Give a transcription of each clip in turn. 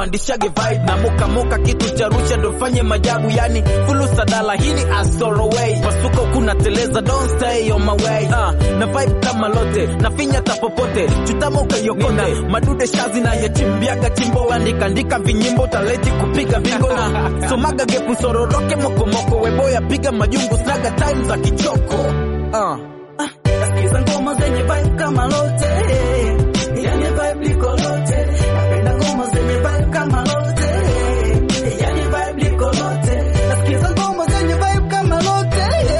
nipandishage vibe na moka moka kitu cha rusha ndo fanye majabu yani fulu sadala hii ni asolo way pasuka kuna teleza don't stay on my way uh, na vibe kama lote na finya tapopote chutama ukayokote madude shazi na yachimbiaga chimbo andika andika vinyimbo taleti kupiga bingo na somaga gepu sororoke mokomoko weboya piga majungu snaga time za kichoko uh. Nasikiza ngoma zenye vibe kama lote, yani vibe liko lote. Napenda ngoma zenye vibe kama lote, yani vibe liko lote. Nasikiza ngoma zenye vibe kama lote,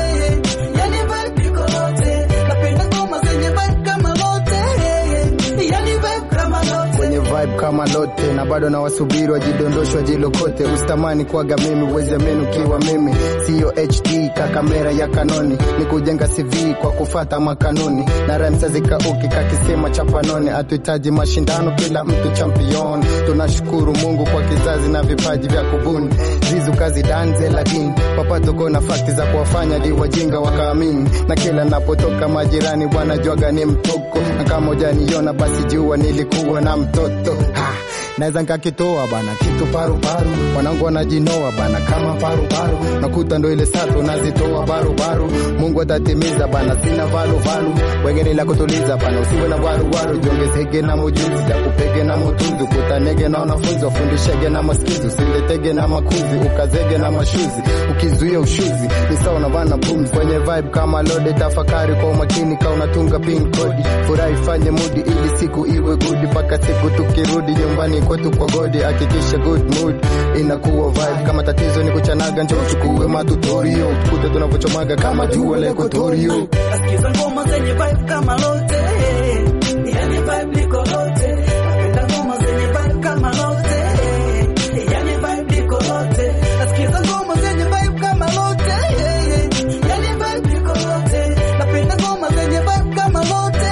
yani vibe liko lote. Napenda ngoma zenye vibe kama lote, yani vibe kama lote. kwenye vibe kama lote na bado na wasubiri wajidondoshwa jilokote usitamani kuaga mimi uweze menu kiwa mimi siyo hd ka kamera ya kanoni ni kujenga cv kwa kufata makanuni na remsa zikauki kakisema cha panoni hatuhitaji mashindano kila mtu champion tunashukuru mungu kwa kizazi na vipaji vya kubuni zizu kazi danze ladini papatoko na fakti za kuwafanya di wajinga wakaamini na kila napotoka majirani wanajwaga ni mtoko na kama ujaniona basi jua nilikuwa na mtoto ha, naweza nkakitoa bana kitu paruparu wanangu wanajinoa bana kama paruparu nakuta ndo ile sato nazitoa barubaru mungu atatimiza bana sina valuvalu wengine la kutuliza bana usiwe na waruwaru jiongezege na mujuzi jakupege na mutunzi kutanege na wanafunzi wafundishege na maskizi usiletege na makuzi ukazege na mashuzi ukizuia ushuzi ni sawa na vana bums kwenye vibe kama lode tafakari kwa umakini ka unatunga pin kodi furahi fanye mudi ili siku iwe gudi mpaka siku tukirudi nyumbani kwetu kwa godi hakikisha good mood inakuwa vibe kama tatizo ni kuchanaga njo uchukue matutorio tukute tunavyochomaga kama jua la ekotorio Nasikiza ngoma zenye vibe kama lote, yani vibe liko lote. Napenda ngoma zenye vibe kama lote, yani vibe liko lote. Nasikiza ngoma zenye vibe kama lote, yani vibe liko lote. Napenda ngoma zenye vibe kama lote,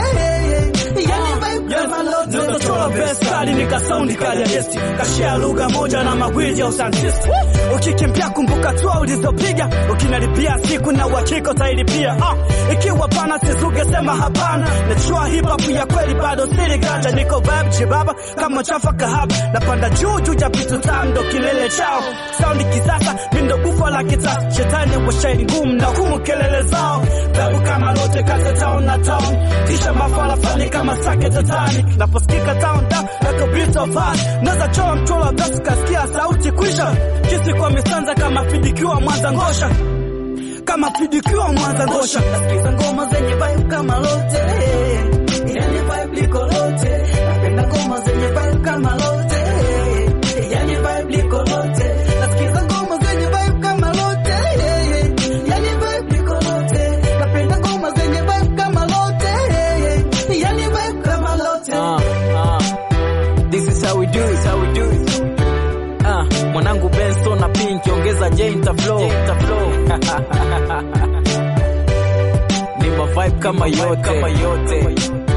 yani vibe kama lote. Ndotochora best kali nika sound kali ya gesti kashia lugha moja na magwiji ya usantisti ukikimbia kumbuka tu ulizopiga ukinalipia siku na uhakika utailipia ah, ikiwa pana sizuge sema hapana nachua hip hop ya kweli bado siri ganja niko vibe chibaba kama chafa kahaba napanda juu juu ya vitu tamu ndo kilele chao saundi kisasa mindo bufa la kita shetani wa shairi ngumu na humu kelele zao vibe kama lote kata town na town kisha mafala fani kama sake tatani naposikika town da like a beat of heart naza choa mchola basi kasikia sauti kwisha kisi kwa misanza kama fidikiwa mwanza ngosha kama fidikiwa mwanza ngosha Nasikiza ngoma zenye vibe kama lote, yani vibe liko lote. Napenda ngoma zenye vibe kama lote, yani vibe liko lote. Nasikiza ngoma zenye vibe kama lote, yani vibe liko lote. Napenda ngoma zenye vibe kama lote, yani vibe kama lote. Uh, uh. This is how we do it, how we do it. Uh, mwanangu Benson na Pink ongeza J inta flow. Ni ma vibe kama yote, kama yote.